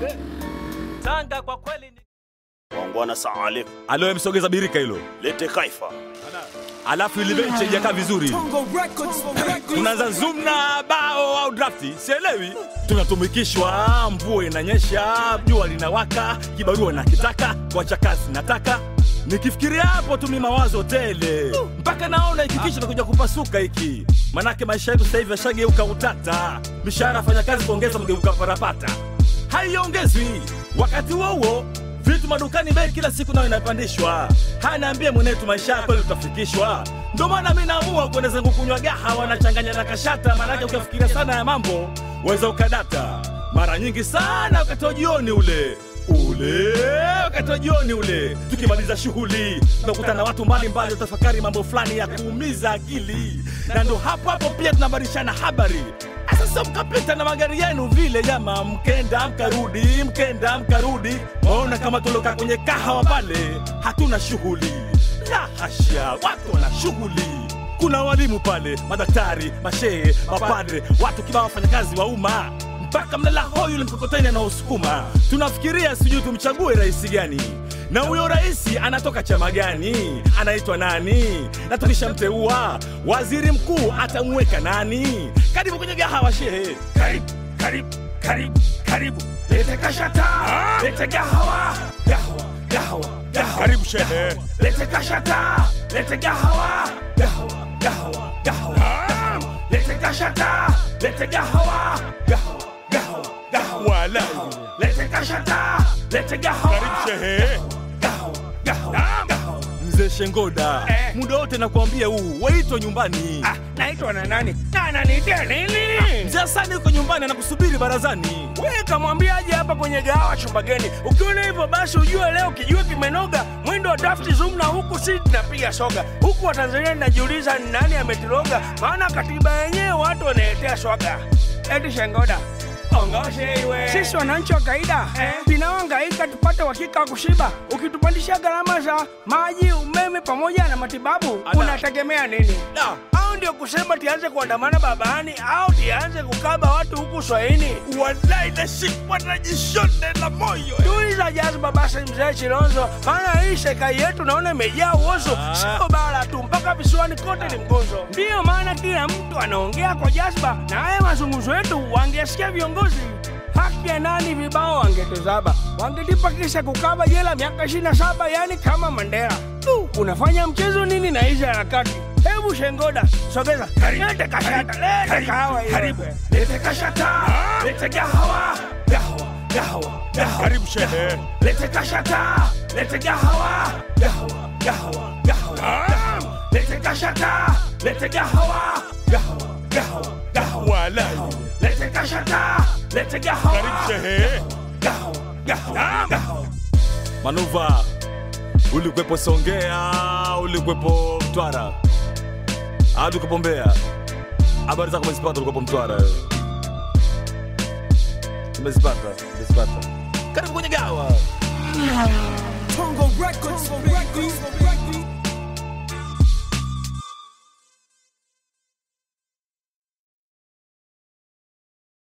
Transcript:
Tanga kwa kweli ni Wangwana saaliku. Alo, msogeza birika hilo, Lete kaifa. alafu ile benchi haijakaa vizuri. Tunaanza zoom na bao au drafti, sielewi. Tunatumikishwa, mvua inanyesha, jua linawaka, kibarua nakitaka, kuacha kazi nataka. Nikifikiria hapo tu mi mawazo tele, mpaka naona hiki kichwa nakuja kupasuka hiki. Manake maisha yetu sasa hivi yashageuka utata, mishahara fanya kazi kuongeza mgeuka parapata, haiongezwi. Wakati huo huo vitu madukani bei kila siku nayo inapandishwa. Hanaambie mwenetu maisha yako kweli utafikishwa. Ndio maana mi naamua kwenda zangu kunywa gahawa nachanganya na kashata, maanake ukifikiria sana ya mambo waweza ukadata. Mara nyingi sana wakati wa jioni ule ule wakati wa jioni ule, tukimaliza shughuli tunakutana na watu mbalimbali, utafakari mambo fulani ya kuumiza akili, na ndo hapo hapo pia tunabadilishana habari. Sasa mkapita na magari yenu vile jama, mkenda mkarudi, mkenda mkarudi, maona kama tuloka kwenye kahawa pale, hatuna shughuli. La hasha, watu wana shughuli. Kuna walimu pale, madaktari, mashehe, mapadre, watu kibao, wafanyakazi wa umma mpaka mlala hoi yule mkokoteni anaosukuma. Tunafikiria sijui tumchague rais gani, na huyo rais anatoka chama gani, anaitwa nani, na tukishamteua waziri mkuu atamweka nani? Karibu kwenye gahawa shehe, karibu karibu karibu karibu, lete kashata, lete gahawa gahawa gahawa gahawa, karibu shehe, lete kashata, lete gahawa gahawa gahawa gahawa, lete kashata, lete gahawa gahawa gahawa gahawa, wala lete kashata, lete gahawa, karibu shehe, gahawa gahawa gahawa. Mzee Shengoda, Eh. muda wote nakwambia huu waitwa nyumbani. Ah, naitwa na nani? Na ananiitia nini? Mzee Hasani yuko nyumbani anakusubiri barazani. Wewe kamwambiaje hapa kwenye gahawa chumba geni? Ukiona hivyo basi ujue leo kijua kimenoga. Mwendo wa drafti zoom na huku si tunapiga soga. Huku wa Tanzania ninajiuliza ni nani ametiroga? Maana katiba yenyewe watu wanaletea swaga. Eti Shengoda. Ongoshe iwe. Sisi wananchi wa kawaida eh, tunaohangaika tupate uhakika wa kushiba. Ukitupandisha gharama za maji, umeme pamoja na matibabu, Ada. unategemea nini? Da. au ndio kusema tianze kuandamana babani au tianze kukaba watu huku swahini Wallahi nashikwa na jishonde la moyo. tuliza jazba basi mzee chilonzo maana hii serikali yetu naona imejaa uozo Ah. sio bara tu mpaka visiwani kote ni mgonzo ndiyo maana kila mtu anaongea kwa jazba na haya mazungumzo yetu wangesikia viongozi haki ya nani vibao wangetuzaba wangelipa kisa kukaba jela miaka 27 yani kama mandela tu unafanya mchezo nini na hizi harakati hebu shengoda sogeza lete kashata lete kahawa hiyo. Karibu. Lete kashata, lete gahawa, gahawa, gahawa, gahawa. Karibu shehe. Lete kashata, lete gahawa, gahawa, gahawa, gahawa. Lete kashata, lete gahawa, gahawa, gahawa, gahawa. Wala. Lete kashata, lete gahawa. Karibu shehe. Gahawa, gahawa, gahawa. Manuva, ulikwepo Songea, ulikwepo Mtwara, hadi ukwepo Mbeya. Habari zako umezipata, ulikuwepo Mtwara wewe? Umezipata, umezipata. Karibu kwenye gawa. Tongo Records, Tongo Records, Tongo Records.